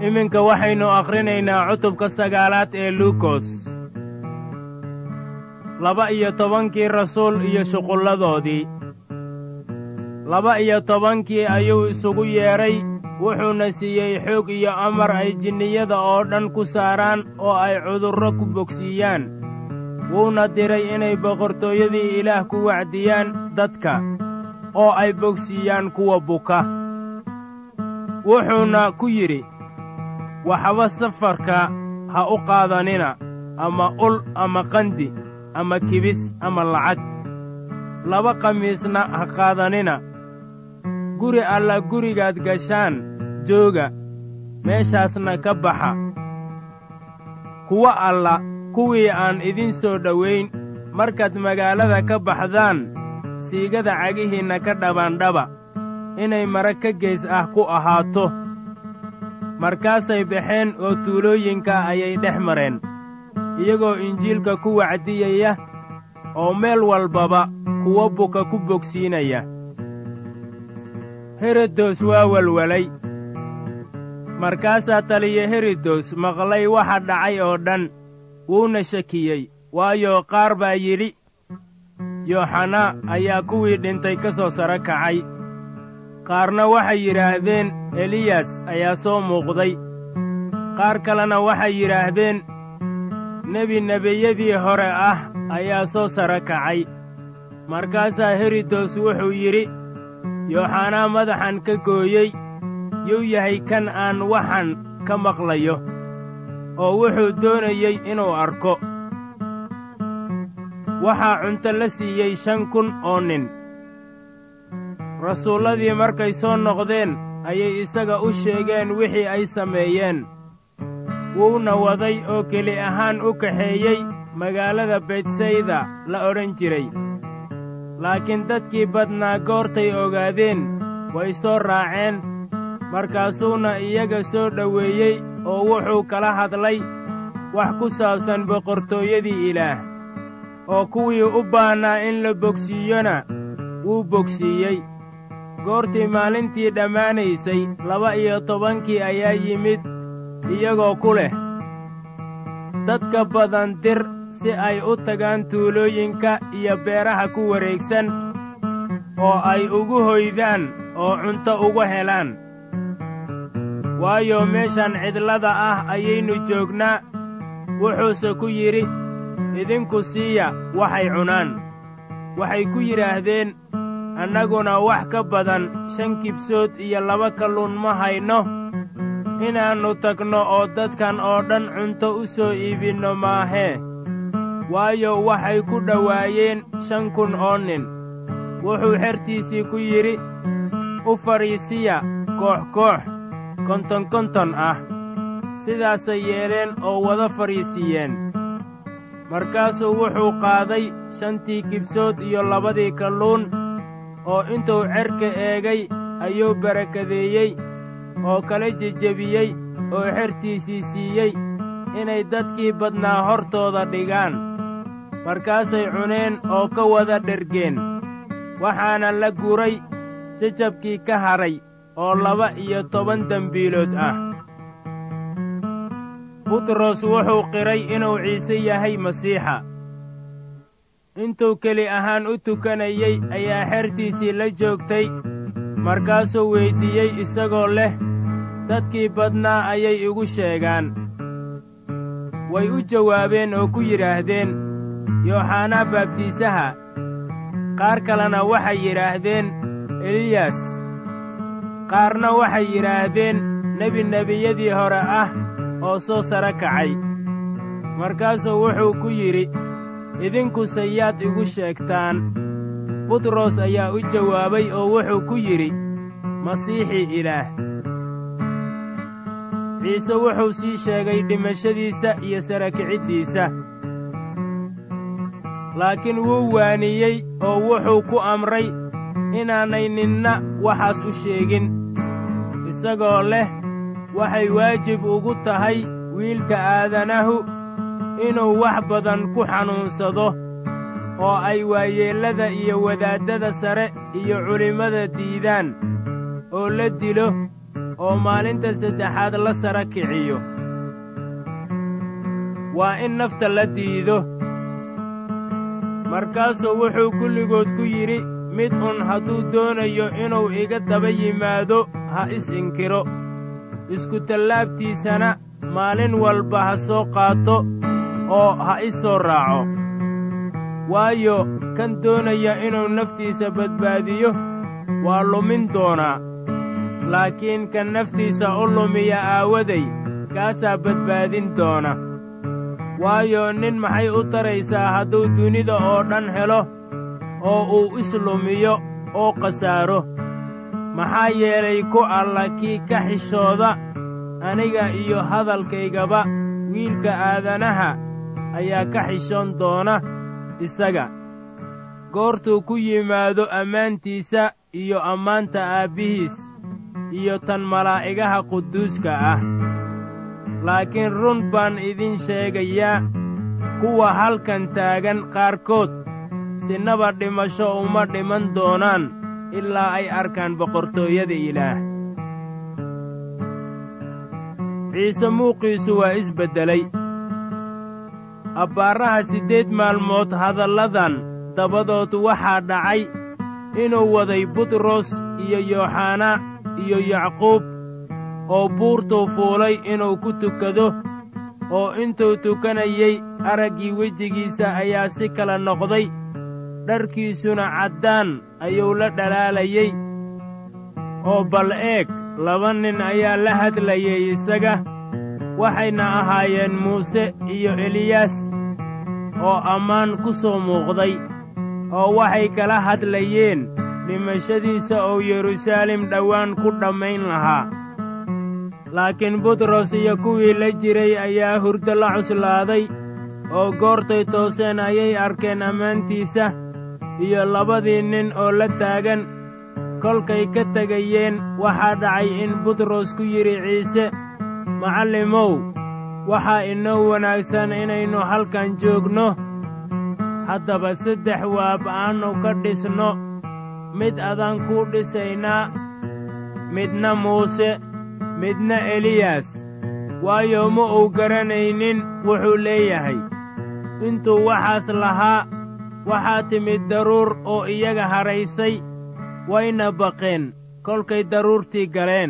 iminka waxaynu akhrinaynaa cutubka sagaalaad ee luukos laba iyo tobankii rasuul iyo shuqulladoodii laba iyo tobankii ayuu isugu yeedhay wuxuuna siiyey xoog iyo amar ay jinniyada oo dhan ku saaraan oo ay cudurro ku bogsiiyaan wuuna diray inay boqortooyadii ilaah ku wacdiyaan dadka oo ay bogsiiyaan kuwa buka wuxuuna ku yidhi waxba safarka ha u qaadanina ama ul ama qandi ama kibis ama lacag laba khamiisna ha qaadanina guri alla gurigaad gashaan jooga meeshaasna ka baxa kuwa alla kuwii aan idin soo dhowayn markaad magaalada ka baxdaan siigada cagihiinna ka dhabaandhaba inay mara ka geys ah ku ahaato markaasay baxeen oo tuulooyinka ayay dhex mareen iyagoo injiilka ku wacdiyaya oo meel walbaba kuwo buka ku bogsiinaya herodos waa welwelay markaasaa taliya herodos maqlay waxa dhacay oo dhan wuuna shakiyey waayo qaar baa yidhi yooxanaa ayaa kuwii dhintay ka soo saro kacay qaarna waxay yidhaahdeen eliyas ayaa soo muuqday qaar kalena waxay yidhaahdeen nebi nebiyadii hore ah ayaa soo saro kacay markaasaa herodos wuxuu yidhi yooxanaa madaxan ka gooyey yuu yahay kan aan waxan ka maqlayo oo wuxuu doonayey inuu arko waxaa cunto la siiyey shan kun oo nin rasuulladii markay soo noqdeen ayay isaga u sheegeen wixii ay sameeyeen wuuna waday oo keli ahaan u kaxeeyey magaalada betsayda la odhan jiray laakiin dadkii badnaa goortay ogaadeen way soo raaceen markaasuuna iyaga soo dhoweeyey oo wuxuu kala hadlay wax ku saabsan boqortooyadii ilaah oo kuwii u baahnaa in la bogsiiyona wuu bogsiiyey goortii maalintii dhammaanaysay laba iyo tobankii ayaa yimid iyagoo ku leh dadka badan dir si ay u tagaan tuulooyinka iyo beeraha ku wareegsan oo ay ugu hoydaan oo cunto uga helaan waayo meeshan cidlada ah ayaynu joognaa wuxuuse ku yidhi idinku siiya waxay cunaan waxay ku yidhaahdeen annaguna wax ka badan shan kibsood iyo laba kalluun ma hayno inaannu tagno oo dadkan oo dhan cunto u soo iibinno maahee waayo waxay ku dhowaayeen shan kun oo nin wuxuu xertiisii ku yidhi u fadhiisiya koox koox konton konton ah sidaasay yeeleen oo wada fadhiisiiyeen markaasuu wuxuu qaaday shantii kibsood iyo labadii kalluun oo intuu cerka eegay ayuu barakadeeyey oo kala jejebiyey oo xertiisii siiyey inay dadkii badnaa hortooda dhigaan markaasay cuneen oo ka wada dhergeen waxaana la guray jajabkii ka hadhay oo laba iyo toban dembiilood ah butros wuxuu qiray inuu ciise yahay masiixa intuu keli ahaan u tukanayey ayaa xertiisii la joogtay markaasuu weyddiiyey isagoo leh dadkii badnaa ayay igu sheegaan way u jawaabeen oo ku yidhaahdeen yooxanaa baabtiisaha qaar kalena waxay yidhaahdeen eliyas qaarna waxay yidhaahdeen nebi nebiyadii hore ah oo soo saro kacay markaasuu wuxuu ku yidhi idinkuse yaad igu sheegtaan butros ayaa u jawaabay oo wuxuu ku yidhi masiixii ilaah ciise wuxuu sii sheegay dhimashadiisa iyo sarakiciddiisa laakiin wuu waaniyey oo wuxuu ku amray inaanay ninna waxaas u sheegin isagoo leh waxay waajib ugu tahay wiilka aadanahu inuu wax badan ku xanuunsado oo ay waayeellada iyo wadaaddada sare iyo culimmada diidaan oo la dilo oo maalinta saddexaad la sara kiciyo waa in nafta la diido markaasuu wuxuu kulligood ku yidhi mid un hadduu doonayo inuu iga daba yimaado ha is inkiro iskutallaabtiisana maalin walba ha soo qaato oo ha i soo raaco waayo kan doonaya inuu naftiisa badbaadiyo waa lumin doonaa laakiin kan naftiisa u lumiya aawaday kaasaa badbaadin doona waayo nin maxay u taraysaa hadduu dunida oo dhan helo oo uu islumiyo oo khasaaro maxaa yeelay ku alla kii ka xishooda aniga iyo hadalkaygaba wiilka aadanaha ayaa ka xishoon doona isaga goortuu ku yimaado ammaantiisa iyo ammaanta aabbihiis iyo tan malaa'igaha quduuska ah laakiin run baan idin sheegayaa kuwa halkan taagan qaarkood sinaba dhimasho uma dhiman doonaan ilaa ay arkaan boqortooyada ilaah ciise muuqiisu waa isbeddelay abbaaraha siddeed maalmood hadalladan dabadood waxaa dhacay inuu waday butros iyo yooxanaa iyo yacquub oo buurtuu fuulay inuu ku tukado oo intuu tukanayey araggii wejigiisa ayaa si kala noqday dharkiisuna caddaan ayuu la dhalaalayey oo bal eeg laba nin ayaa la hadlayay isaga waxayna ahaayeen muuse iyo eliyaas oo ammaan ku soo muuqday oo waxay kala hadlayeen dhimashadiisa oo yeruusaalem dhowaan ku dhammayn lahaa laakiin butros iyo kuwii la jiray ayaa hurdo la cuslaaday oo goortay tooseen ayay arkeen ammaantiisa iyo labadii nin oo la taagan kolkay ka tegayeen waxaa dhacay in butros ku yidhi ciise macallimow waxaa inoo wanaagsan inaynu halkan joogno haddaba saddex waab aannu ka dhisno mid adaan kuu dhisaynaa midna muuse midna eliyas waayo ma uu garanaynin wuxuu leeyahay intuu waxaas lahaa waxaa timid daruur oo iyaga hadhaysay wayna baqeen kolkay daruurtii galeen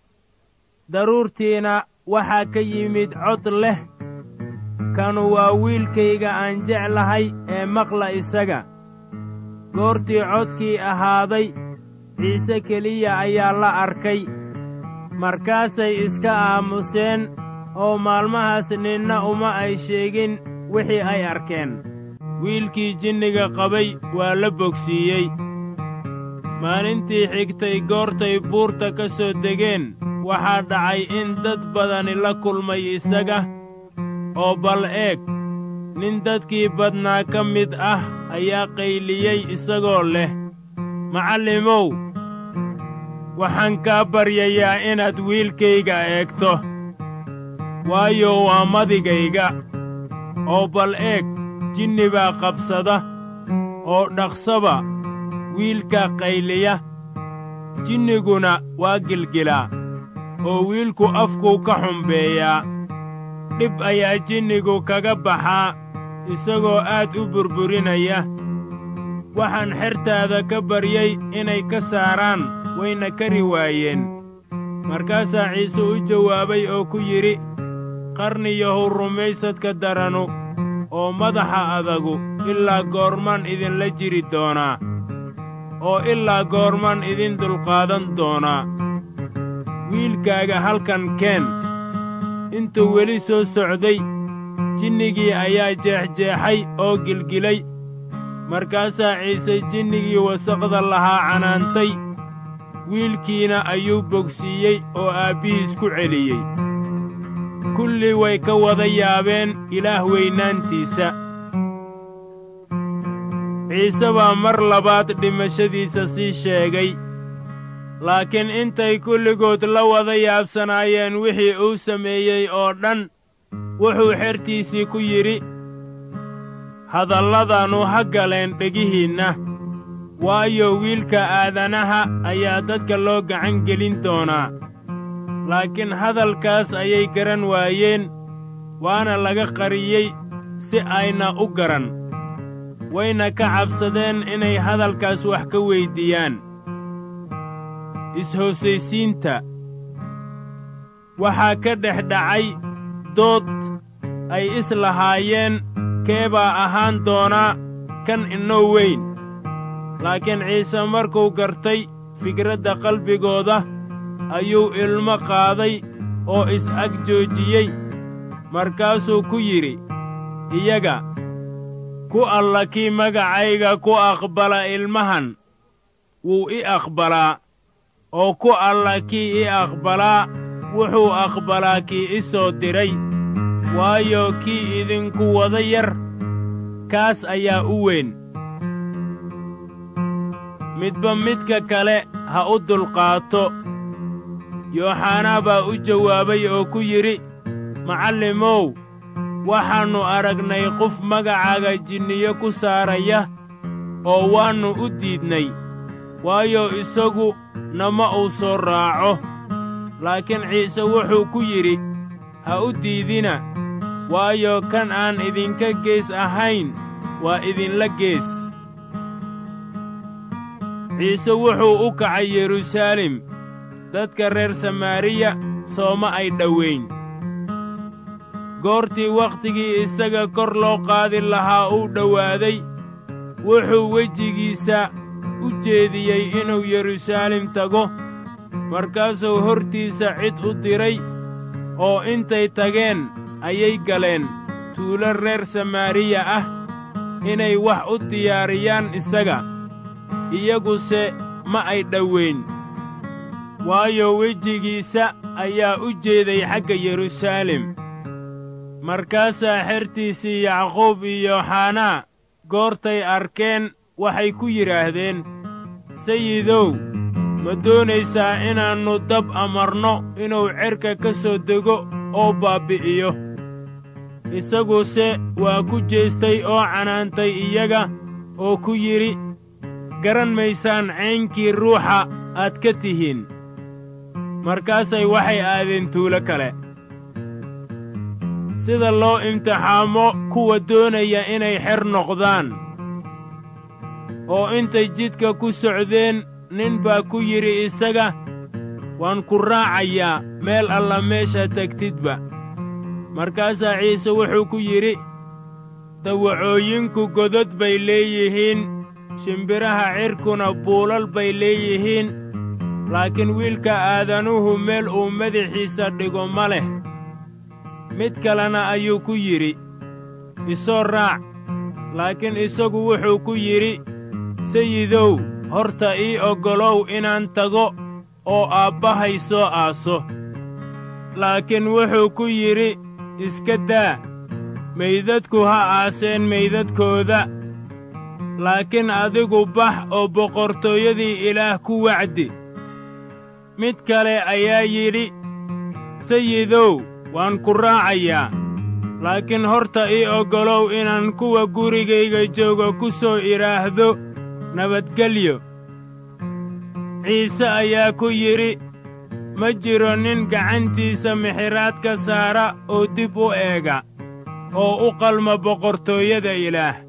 daruurtiina waxaa ka yimid cod leh kanu waa wiilkayga aan jeclahay ee maqla isaga goortii codkii ahaaday ciise keliya ayaa la arkay markaasay iska aamuseen oo maalmahaas ninna uma ay sheegin wixii ay arkeen wiilkii jinniga qabay waa la bogsiiyey maalintii xigtay goortay buurta ka soo degeen waxaa dhacay in dad badani la kulmay isaga oo bal eeg nin dadkii badnaa ka mid ah ayaa qayliyey isagoo leh macallimow waxaan kaa baryayaa inaad wiilkayga eegto waayo waa madigayga oo bal eeg jinni baa qabsada oo dhaqsaba wiilka qayliya jinniguna waa gilgilaa oo wiilku afkuu ka xumbeeyaa dhib ayaa jinnigu kaga baxaa isagoo aad u burburinaya waxaan xertaada ka baryey inay ka saaraan wayna kari waayeen markaasaa ciise u jawaabay oo ku yidhi qarniyahow rumaysadka daranu oo madaxa adagu ilaa goormaan idinla jiri doonaa oo ilaa goormaan idin dulqaadan doonaa wiilkaaga halkan keen intuu weli soo socday jinnigii ayaa jeexjeexay oo gilgilay markaasaa ciise jinnigii wasaqda lahaa canaantay wiilkiina ayuu bogsiiyey oo aabbihiis ku celiyey kulli way ka wada yaabeen ilaah weynaantiisa ciise baa mar labaad dhimashadiisa sii sheegay laakiin intay kulligood la wada yaabsanaayeen wixii uu sameeyey oo dhan wuxuu xertiisii ku yidhi hadalladanu ha galeen dhegihiinna waayo wiilka aadanaha ayaa dadka loo gacan gelin doonaa laakiin hadalkaas ayay garan waayeen waana laga qariyey si ayna u garan wayna ka cabsadeen inay hadalkaas wax ka weyddiiyaan is-hoosaysiinta waxaa ka dhex dhacay dood ay is lahaayeen kee baa ahaan doonaa kan inoo weyn laakiin ciise markuu gartay fikradda qalbigooda ayuu ilmo qaaday oo is-ag joojiyey markaasuu ku yidhi iyaga ku alla kii magacayga ku aqbala ilmahan wuu i aqbalaa oo ku alla kii i aqbalaa wuxuu aqbalaa kii i soo diray waayo kii idinku wada yar kaas ayaa u weyn midba midka kale ha u dulqaato yooxanaa baa u jawaabay oo ku yidhi macallimow waxaannu aragnay qof magacaaga jinniyo ku saaraya oo waannu u diidnay waayo isagu nama uu soo raaco laakiin ciise wuxuu ku yidhi ha u diidina waayo kan aan idinka gees ahayn waa idinla gees ciise wuxuu u kacay yeruusaalem dadka reer samaariya sooma ay dhowayn goortii wakhtigii isaga kor loo qaadi lahaa uu dhowaaday wuxuu wejigiisa u jeediyey inuu yeruusaalem tago markaasuu hortiisa cid u diray oo intay tageen ayay galeen tuulo reer samaariya ah inay wax u diyaariyaan isaga iyaguse ma ay dhowayn waayo wejigiisa ayaa u jeeday xagga yeruusaalem markaasaa xertiisii yacquub iyo yooxanaa goortay arkeen waxay ku yidhaahdeen sayidow ma doonaysaa inaannu dab amarno inuu cerka ka soo dego oo baabbi'iyo isaguse waa ku jeestay oo canaantay iyaga oo ku yidhi garan maysaan caynkii ruuxa aad ka tihiin markaasay waxay aadeen tuulo kale sida loo imtixaamo kuwa doonaya inay xer noqdaan oo intay jidka ku socdeen nin baa ku yidhi isaga waan ku raacayaa meel alla meesha tegtidba markaasaa ciise wuxuu ku yidhi dawacooyinku godod bay leeyihiin shimbiraha cirkuna buulal bay leeyihiin laakiin wiilka aadanuhu meel uu madaxiisa dhigo ma leh mid kalena ayuu ku yidhi isoo raac laakiin isagu wuxuu ku yidhi sayidow horta ii oggolow inaan tago oo aabbahay soo aaso laakiin wuxuu ku yidhi iska daa meydadku ha aaseen meydadkooda laakiin adigu bax oo boqortooyadii ilaah ku wacdi mid kale ayaa yidhi sayidow waan ku raacayaa laakiin horta ii oggolow inaan kuwa gurigayga jooga ku soo idhaahdo nabadgelyo ciise ayaa ku yidhi ma jiro nin gacantiisa mixiraad ka saara oo dib u eega oo u qalma boqortooyada ilaah